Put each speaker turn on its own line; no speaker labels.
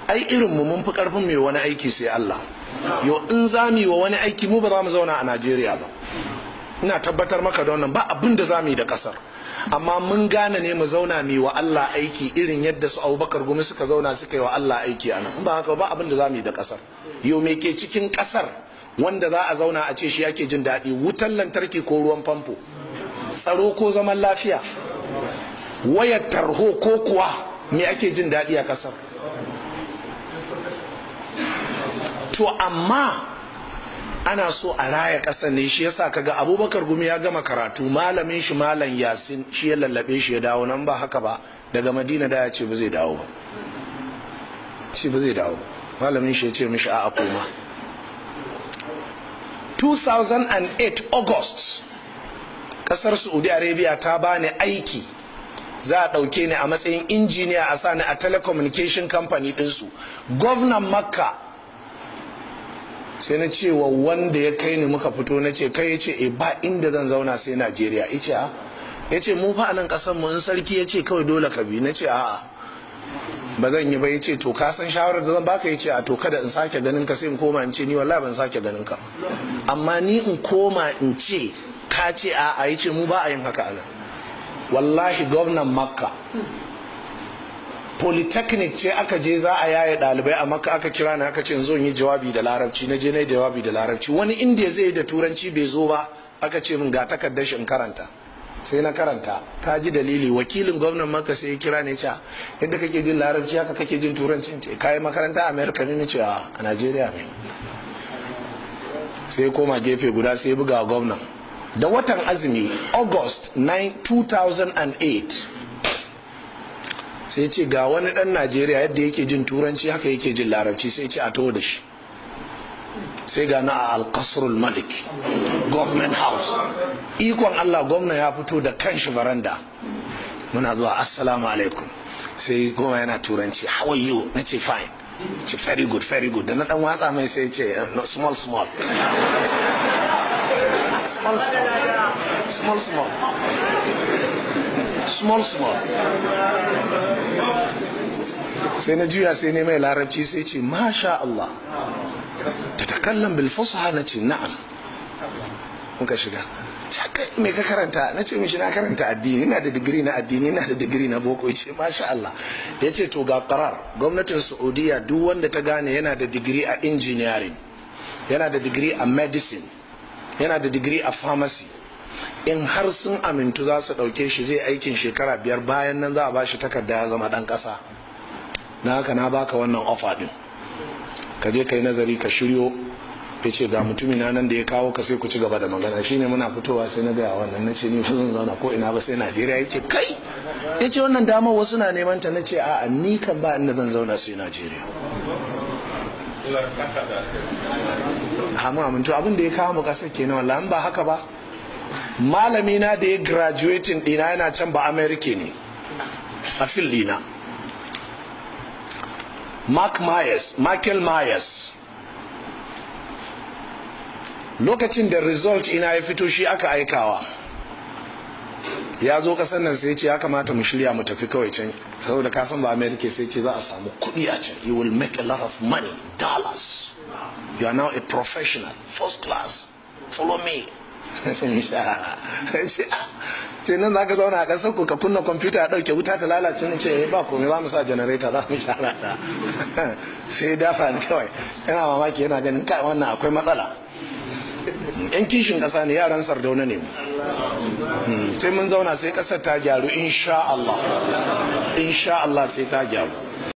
ai irin mu mun fi karfin mai wani aiki sai Allah yo in za mu yi wa wani aiki mu ba za mu zauna a Najeriya ba ina tabbatar maka da wannan ba abin da za mu yi da kasar amma mun gane ne mu zauna mu yi wa Allah aiki irin yadda su Abubakar Gumi suka zauna suka yi wa Allah aiki a nan in ba haka ba abin da za mu yi da kasar yo me ke cikin kasar wanda za a zauna a ce shi yake jin daɗi wutan lantarki ko ruwan famfo tsaro ko zaman lafiya wayar tarho ko kuwa me ake jin daɗi a kasar to amma ana so a raya ƙasar ne shi yasa kaga abubakar gumi ya gama karatu malamin shi malam yasin shi ya lallabe shi ya dawo nan ba haka ba daga madina da ya ce ba zai dawo ba shi ba zai dawo malamin shi ya ce mishi a koma 2008 august ƙasar saudi arabia ta bani aiki za a ɗauke ni a matsayin injiniya a sani a telecommunication company ɗinsu gwamnan makka sai na ce wa wanda ya kai ni muka fito na ce kai ya ce e ba inda zan zauna sai najeriya ya ce ya ce mu fa a nan kasan mu in sarki ya ce kawai dole ka bi na ce a'a ba zan yi ba ya ce to ka san shawarar da zan baka ya ce a to kada in sake ganin ka sai in koma in ce ni wallahi ban sake ganin ka amma ni in koma in ce ka ce a'a ya ce mu ba a yin haka a nan wallahi gwamnan makka polytechnic ce aka je za a yaye dalibai a maka aka kira ni aka ce zo yi jawabi da larabci na je na jawabi da larabci wani inda zai yi da turanci bai zo ba aka ce min ga takardar shi in karanta sai na karanta ka ji dalili wakilin gwamnan maka sai ya kira ne ce yadda kake jin larabci haka kake jin turanci ce kayi makaranta a america ne ce a nigeria ne sai koma gefe guda sai buga gwamnan da watan azumi august 2008 sai ce ga wani dan najeriya yadda yake jin turanci haka yake jin larabci sai ce a to da shi sai ga na a alkasrul malik government house ikon allah gwamna ya fito da kanshi baranda muna zuwa assalamu alaikum sai goma yana turanci how are you na ce fine ce very good very good da na dan watsa mai sai ce small small small small small small small sai na juya sai ne mai larabci sai ce masha Allah ta takallan bil fusha na ce na'am muka shiga me ka karanta na ce mishi na karanta addini ina da digiri na addini ina da digiri na boko ce masha Allah ya ce to ga karar gwamnatin saudiya duk wanda ta gane yana da digiri a engineering yana da digiri a medicine yana da digiri a pharmacy in har sun amintu za su ɗauke shi zai aikin shekara biyar bayan nan za a bashi takarda ya zama ɗan ƙasa na haka na baka wannan ofa ɗin ka je ka yi nazari ka shiryo ya ce ga mutumi na nan da ya kawo ka sai ku ci gaba da magana shine muna fitowa sai na gaya wannan na ce ni ba zan zauna ko ina ba sai najeriya ya ce kai ya ce wannan damar wasu na neman ta na ce a'a ni kan ba inda zan zauna sai najeriya hamu amintu abin da ya kawo mu ƙasar kenan wallahi ba haka ba malami na da ya graduating dina yana can ba america ne a fil dina mark myers michael myers lokacin da result ina ya fito shi aka aikawa ya zo kasan nan sai ce ya kamata mu shirya mu tafi kawai can saboda ka san ba america sai ce za a samu kuɗi a can you will make a lot of money dollars you are now a professional first class follow me ce nan za ka zauna a ƙasar ku ka kunna kwamfuta a ɗauke wuta ta lalace ni ce ba komai za mu sa janareta za mu shara ta sai dafa ni kawai yana mamaki yana ganin kai wannan akwai matsala yan kishin ƙasa ne yaran sardauna ne mu sai mun zauna sai ƙasar ta gyaru insha Allah insha Allah sai ta gyaru